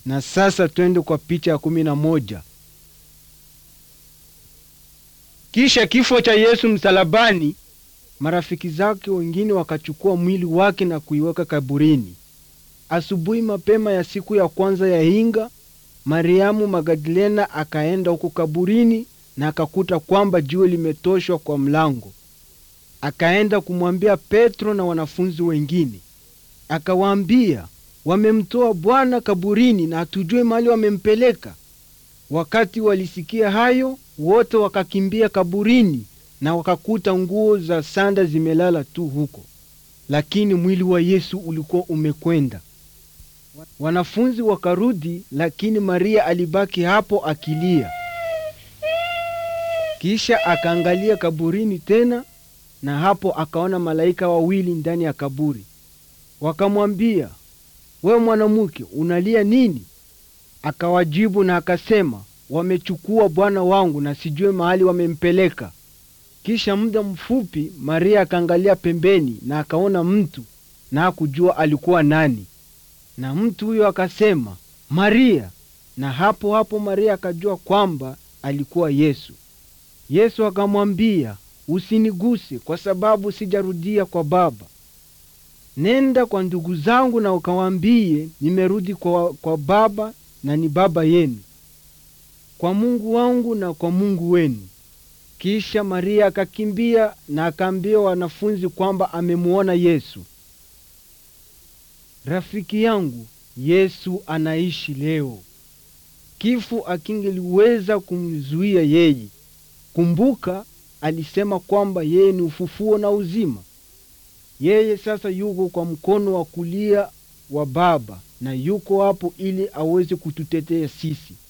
Na sasa twende kwa picha ya kumi na moja. Kisha kifo cha Yesu msalabani, marafiki zake wengine wakachukua mwili wake na kuiweka kaburini. Asubuhi mapema ya siku ya kwanza ya hinga, Mariamu Magdalena akaenda huko kaburini na akakuta kwamba jiwe limetoshwa kwa mlango. Akaenda kumwambia Petro na wanafunzi wengine, akawaambia, wamemtoa Bwana kaburini na hatujue mahali wamempeleka. Wakati walisikia hayo, wote wakakimbia kaburini na wakakuta nguo za sanda zimelala tu huko, lakini mwili wa Yesu ulikuwa umekwenda. Wanafunzi wakarudi, lakini Maria alibaki hapo akilia. Kisha akaangalia kaburini tena, na hapo akaona malaika wawili ndani ya kaburi. Wakamwambia, wewe mwanamke, unalia nini? Akawajibu na akasema, wamechukua Bwana wangu na sijue mahali wamempeleka. Kisha muda mfupi Maria akaangalia pembeni na akaona mtu na hakujua alikuwa nani, na mtu huyo akasema, Maria. Na hapo hapo Maria akajua kwamba alikuwa Yesu. Yesu akamwambia, usiniguse kwa sababu sijarudia kwa Baba. Nenda kwa ndugu zangu na ukawaambie nimerudi kwa, kwa Baba na ni Baba yenu, kwa Mungu wangu na kwa Mungu wenu. Kisha Maria akakimbia na akaambia wanafunzi kwamba amemuona Yesu. Rafiki yangu, Yesu anaishi leo. Kifo akingeliweza kumzuia yeye. Kumbuka, alisema kwamba yeye ni ufufuo na uzima. Yeye sasa yuko kwa mkono wa kulia wa Baba na yuko hapo ili aweze kututetea sisi.